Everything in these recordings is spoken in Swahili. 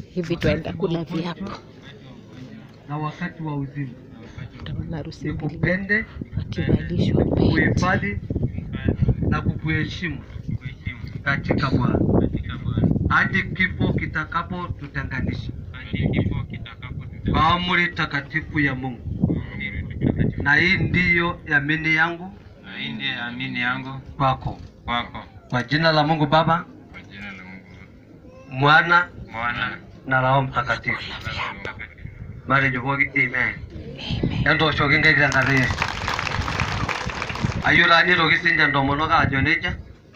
hivi twaenda kula viapo. na wakati wa uzima, Utaona harusi mbili nikupende, wakivalishwa pete. kuhifadhi na kukuheshimu katika Bwana hadi kifo kitakapotutenganisha kwa amri takatifu ya Mungu. Na hii ndiyo yamini yangu Na hii ndiye amini yangu kwako, kwako, kwa jina la Mungu Baba, kwa jina la Mungu Mwana Mwana na Roho Mtakatifu. na Roho Mtakatifu. Mari juvogi amen. Endo shogi ngegira ngari. Ayura ni rogi sinja ndomono ka joneja.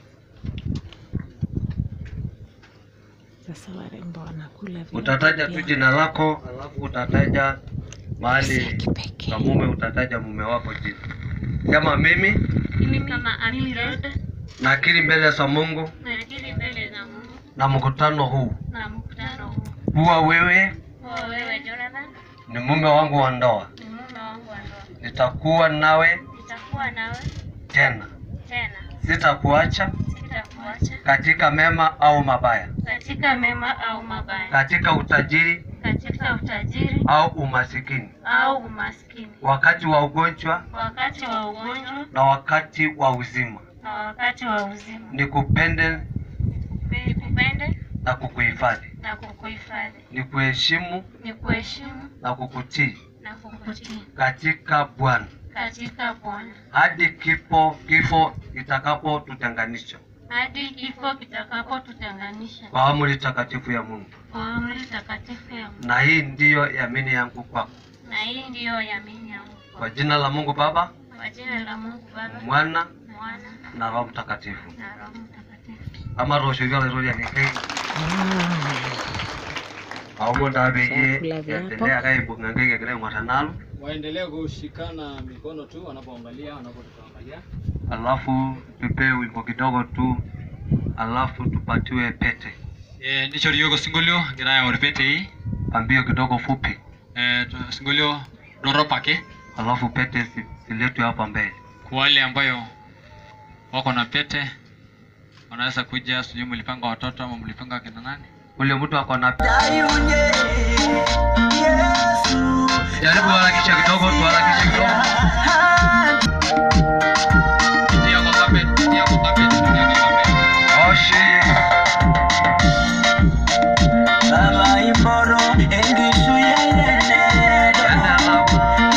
Sasa warembo wanakula viapo Utataja tu vyao jina lako, alafu utataja mahali ya kipekee. na mume, utataja mume wako jina. Kama mimi Mimi kama Amilad nakiri mbele za Mungu nakiri mbele za Mungu na mkutano huu na mkutano huu kuwa wewe kuwa wewe Jonathan ni mume wangu wa ndoa, ni mume wangu wa ndoa. nitakuwa nawe Nitakuwa nawe tena, tena, sitakuacha sitakuacha katika mema au mabaya, katika mema au mabaya, katika utajiri katika utajiri au umasikini, au umaskini, wakati wa ugonjwa wakati wa ugonjwa na wakati wa uzima, na wakati wa uzima, nikupende nikupende na kukuhifadhi, na kukuhifadhi, nikuheshimu nikuheshimu na kukutii na kukutii katika Bwana katika Bwana hadi kifo kifo kitakapotutenganisha hadi kifo kitakapotutenganisha kwa amri takatifu ya Mungu. kwa amri takatifu ya Mungu. Na hii ndiyo yamini yangu kwako, Na hii ndiyo yamini yangu kwa jina la Mungu Baba, kwa jina la Mungu Baba, Mwana Mwana na Roho Mtakatifu. na Roho Mtakatifu. ama rosho vya lero ya nikai aumo ndabe ye Chakula vyapo. yaendelea kaibunga ngege kile mwatanalo waendelee kushikana mikono tu wanapoangalia wanapotuangalia. alafu tupe wimbo kidogo tu alafu tupatiwe pete Eh, ndicho liyogo singolio giraya oripete hii pambio kidogo fupi eh, tu- singolio doropake alafu pete si- siletwe hapa mbele kwa wale ambayo wako na pete wanaweza kuja, sijui mlipanga watoto ama mlipanga kina nani. ule mtu ako na jaribu harakisha kidogo tuharakishe kidogo Pitia kwa carpet, pitia kwa carpet, pitia kwa carpet. oshi ende alafu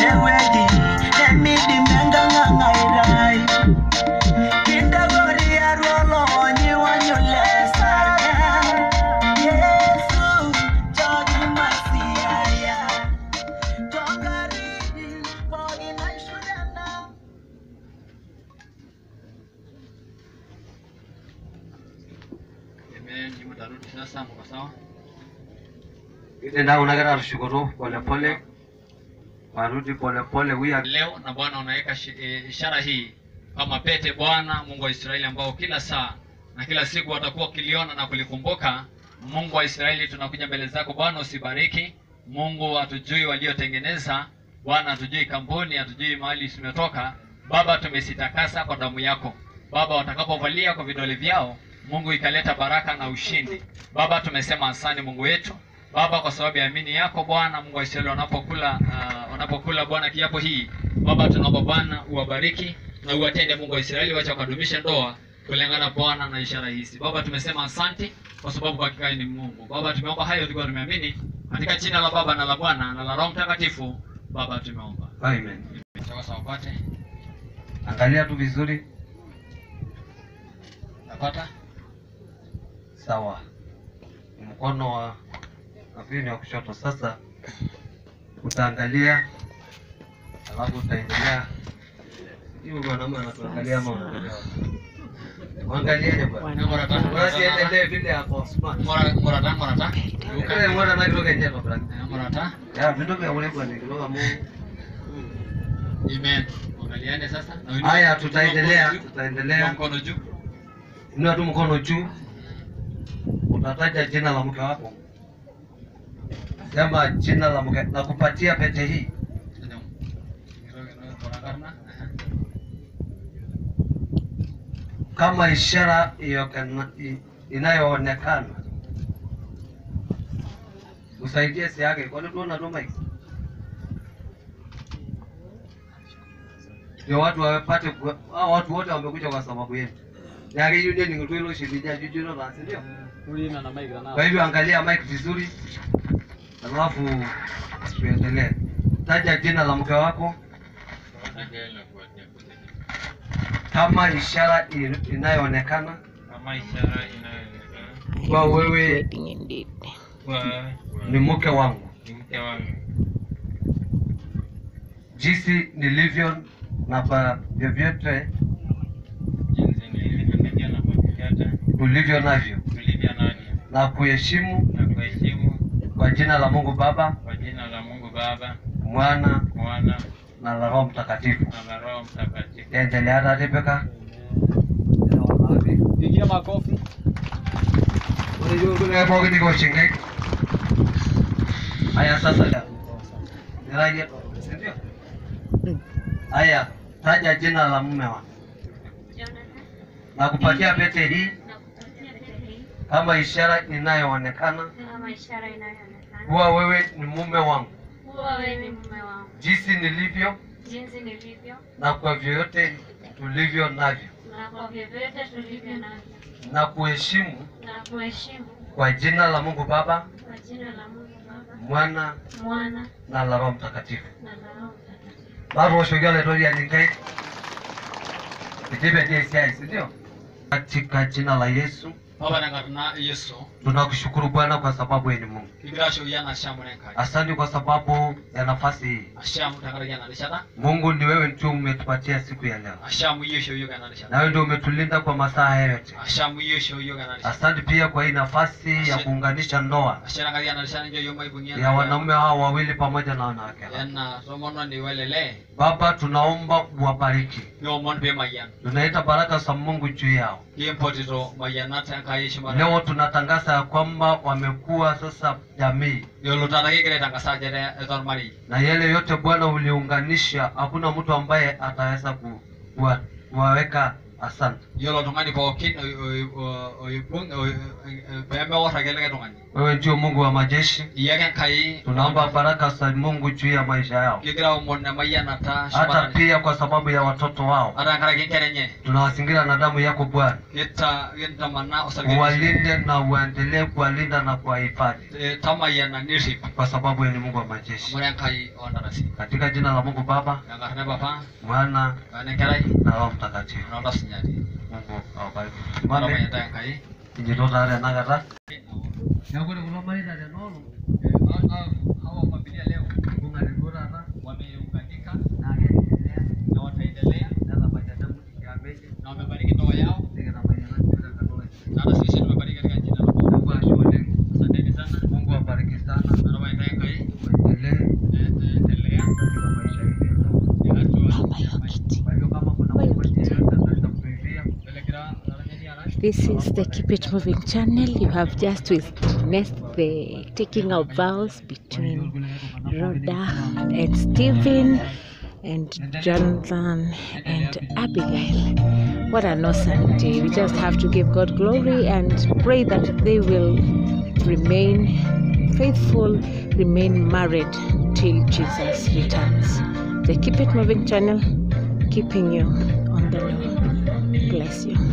Amen, nyinyi mtarudi sasa, mko sawa? ile ndio unagara tushukuru pole pole warudi pole pole wia Leo na Bwana unaweka shi- eh, ishara hii kama pete, Bwana Mungu wa Israeli, ambao kila saa na kila siku watakuwa wakiliona na kulikumbuka. Mungu wa Israeli, tunakuja mbele zako Bwana, usibariki Mungu, hatujui waliotengeneza Bwana, hatujui kampuni, hatujui mahali tumetoka Baba, tumesitakasa kwa damu yako Baba, watakapovalia kwa vidole vyao Mungu ikaleta baraka na ushindi Baba, tumesema asante Mungu wetu Baba, kwa sababu ya amini yako Bwana Mungu wa Israeli, wanapokula uh, wanapokula Bwana kiapo hii Baba, tunaomba Bwana uwabariki na uwatende Mungu wa Israeli, wacha wakadumishe ndoa kulingana Bwana na ishara hizi. Baba, tumesema asante kwa sababu kwa hakika wewe ni Mungu. Baba, tumeomba hayo tukiwa tumeamini katika jina la Baba na la Bwana na la Roho Mtakatifu. Baba, tumeomba. amen Sasa upate. angalia tu vizuri Napata? sawa mkono wa nafikiri ni wa kushoto sasa utaangalia alafu utaendelea hiyo mwanaume anatuangalia ama unaangalia wapi? Waangalieni bwana Mora tano. Basi endelee vile hapo smart Mora mora tano mora tano. Kile mwana na kidogo nje kwa brother Mora tano. ya vitu vya ule bwana kidogo mu Amen. Angaliane sasa. Na uinue- haya tutaendelea Inua tutaendelea mkono juu. inua tu mkono juu utataja jina la mke wako sema jina la mke na kupatia pete hii Mora karna. kama ishara iyokana- i- inayoonekana usaidie si yake, kwani tuona tu mic ndio watu wapate, ku- hao watu wote wamekuja kwa sababu yetu yake yule ni ngutwilo shibidia jujulo la si ndio? Tulina na mic na Kwa hivyo angalia mic vizuri, alafu tuendelee. Taja jina la mke wako kama ishara i- inayoonekana kama ishara inayoonekana kwa wewe Wedding indeed. kuwa ni mke wangu, ni mke wangu jinsi nilivyo na kwa vyovyote jinsi nilivyokuja na kufuata ulivyo navyo, tulivyo navyo na kuheshimu na kuheshimu kwa jina la Mungu Baba, kwa jina la Mungu Baba, Mwana Mwana na la Roho Mtakatifu. na la Roho Mtakatifu. Endelea hata Rebeka. Pigia makofi. pookin niko shingai. Haya sasa, niraje, si ndio? Haya, taja jina la mume wako Jonathan, na kupatia pete hii nakupatia pete hii kama ishara inayoonekana kama ishara inayoonekana kuwa wewe ni mume wangu, kuwa wewe ni mume wangu, jinsi nilivyo jinsi nilivyo na kwa vyote tulivyo navyo, na kwa vyovyote tulivyo navyo, na kuheshimu na kuheshimu kwa jina la Mungu Baba, kwa jina la Mungu Baba, Mwana Mwana na la Roho Mtakatifu. na la Roho Mtakatifu. Bado washuhudia letori ya Ningai. Ikipe ndiye isiai, si ndio? Katika jina la Yesu baba nangatuna yesu tunakushukuru Bwana kwa sababu wewe ni Mungu. kigira shoyana ashamu nenkai Asante kwa sababu ya nafasi hii. ashamu tangaragana rishata Mungu ni wewe tu umetupatia siku ya leo, ashamu yesho yogana na rishata wewe ndio umetulinda kwa masaa haya yote. ashamu yesho yogana rishata Asante pia kwa hii nafasi ya kuunganisha ndoa asharangariana rishata njo yoma ibungia ya wanaume hawa wawili pamoja na wanawake hawa. yana somono ni welele Baba, tunaomba uwabariki. yomon be mayan Tunaita baraka za Mungu juu yao. kimpotito mayanata kai shimara Leo tunatangaza ya kwamba wamekuwa sasa jamii yolo tata kigere tangasa jere etor mari na yale yote Bwana uliunganisha, hakuna mtu ambaye ataweza ku- kuwa- kuwaweka. Asante yolo tungani pookin oibung peme wora keleke tungani wewe, ndio Mungu wa majeshi. iyake kai Tunaomba baraka za Mungu juu ya maisha yao, kigira omon ne mayanata hata shimara pia kwa sababu ya watoto wao. ara ngara kinkerenye Tunawazingira na damu yako Bwana, kita kintamana osarge uwalinde na uendelee kuwalinda na kuwahifadhi, tamayana nirip kwa sababu wewe ni Mungu wa majeshi. mure kai ondarasi Katika jina la Mungu Baba, yangarne bapa Mwana ane kerai na Roho Mtakatifu. nonda sinyati Mungu awabariki. mama Mame, yata kai injitotaare enakata. Neeku ore kulo mareita tenoono hawa familia leo ibung'ate duo taata wameunganika naa keendelea na wataendelea netabakiata mutikiameje na wamebariki ndoa yao nikitabakiana tenkata na hata sisi tumebariki katika jina la Mungu. Mungu ashe oleng. Asanteni sana. Mungu awabariki sana, Naomba endelee kai uendelee eh, endelea katika maisha yetu. ya hatua Mama ya ya maisha. kiti. Kwa hivyo kama kuna Wewe mmoja kiti. yeyote anaweza kutuibia, Elekera laranyani ara. This is the Keep It Moving channel. You have just witnessed the taking of vows between Rhoda and Stephen and Jonathan and Abigail. What an awesome day. We just have to give God glory and pray that they will remain faithful, remain married till Jesus returns. The Keep It Moving channel, keeping you on the low. Bless you.